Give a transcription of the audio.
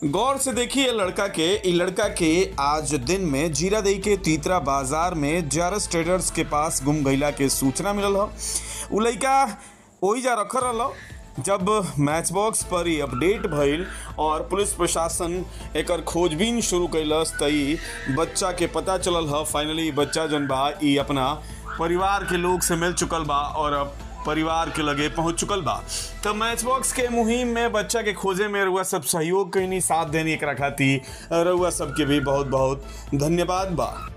गौर से देखिए लड़का के इ लड़का के आज दिन में जीरादेई के तीतरा बाजार में जारस ट्रेडर्स के पास गुम गईला के सूचना मिलल ह उ लड़का ओहिजा रखल रहल जब मैच बॉक्स पर ही अपडेट भइल और पुलिस प्रशासन एकर खोजबीन शुरू कैलस त इ बच्चा के पता चलल ह फाइनली बच्चा जौन बा इ अपना परिवार के लोग से मिल चुकल बा और अब परिवार के लगे पहुंच चुकल बा तो मैच बॉक्स के मुहिम में बच्चा के खोजे में रउआ सब सहयोग कईनी साथ देनी एकरा खातिर रउआ सबके भी बहुत बहुत धन्यवाद बा